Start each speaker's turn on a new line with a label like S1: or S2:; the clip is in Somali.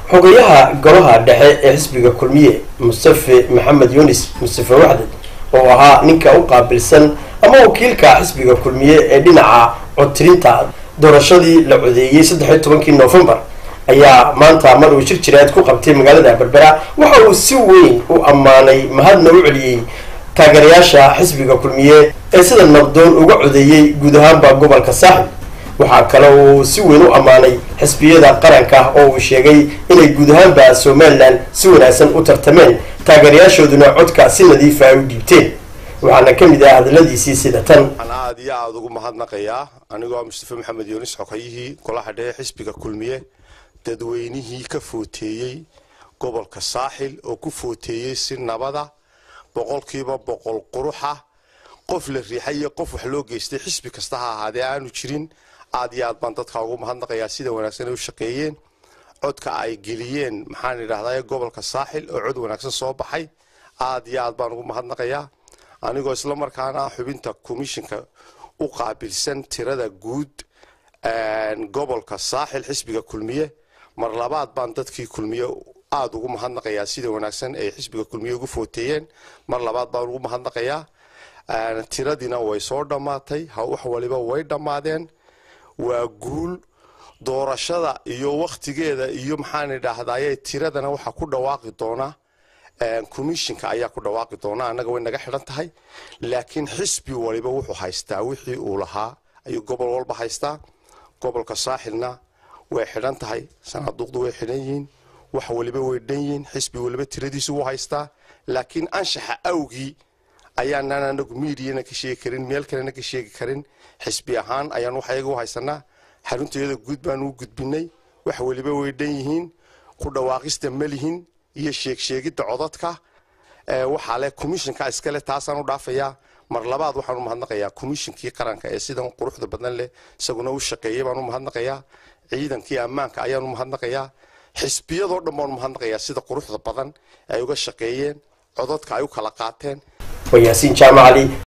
S1: xogayaha golaha dhexe ee xisbiga kulmiye mustafe maxamed yunis mustafe waxdad oo ahaa ninka u qaabilsan ama wakiilka xisbiga kulmiye ee dhinaca codtirinta doorashadii la codeeyey saddex iyo tobankii noofembar ayaa maanta mar uu shir jireed ku qabtay magaalada berbera waxa uu si weyn u ammaanay mahadna u celiyey taageerayaasha xisbiga kulmiye ee sida nabdoon uga codeeyey guud ahaanba gobolka saaxil waxaa kale uu si weyn u ammaanay xisbiyada qaranka oo uu sheegay inay guud ahaanba somalilan si wanaagsan u tartameen taageerayaashooduna codka si nadiifa ay u dhiibteen waxaana ka mid ah hadaladiisii sida tan
S2: waxaan aada iyo aada ugu mahadnaqayaa anigoo mustafe maxamed yuunis xogayihii golaha dhexe xisbiga kulmiye dadweynihii ka footeeyey gobolka saaxil oo ku footeeyey si nabada boqolkiiba boqol quruxa qof la riixay iyo qof wax loo geystay xisbi kasta ha ahaadee aanu jirin aada iyo aad baan dadka ugu mahadnaqayaa sida wanaagsan ay u shaqeeyeen codka ay geliyeen maxaan idhahdaa gobolka saaxil oo cod wanaagsan soo baxay aada iyo aad baan ugu mahadnaqayaa anigoo isla markaana xubinta commishinka u qaabilsan tirada guud gobolka saaxil xisbiga kulmiye mar labaad baan dadkii kulmiye aada ugu mahadnaqayaa sida wanaagsan ay xisbiga kulmiye ugu footeeyeen mar labaad baan ugu mahadnaqayaa tiradiina way soo dhammaatay wax waliba way dhammaadeen waa guul doorashada iyo wakhtigeeda iyo maxaan idhaahdaye tiradana waxaa ku dhawaaqi doona commishinka ayaa ku dhawaaqi doona annaga way naga xidhan tahay laakiin xisbi waliba wuxuu haystaa wixii uu lahaa ayuu gobol walba haystaa gobolka saaxilna way xidhan tahay sanaaduuqdu way xidhan yihiin wax waliba way dhan yihiin xisbi waliba tiradiisu wuu haystaa laakiin anshaxa awgii ayaanaan anagu miidiyana ka sheegi karin meel kalena ka sheegi karin xisbi ahaan ayaan waxyaga u haysanaa xaruntayada guud baan u gudbinay wax waliba way dhan yihiin ku dhawaaqista malihin iyo sheegsheegidda codadka waxaa leh commishinka iskale taasaan u dhaafayaa mar labaad waxaan u mahadnaqayaa commishinkii qaranka ee sidan quruxda badan leh isaguna u shaqeeyay baan u mahadnaqayaa ciidankii ammaanka ayaan u mahadnaqayaa xisbiyadoo dhan baan u mahadnaqayaa sida quruxda badan ay uga shaqeeyeen codadka ay u kala qaateen
S1: waa yaasiin jaamacali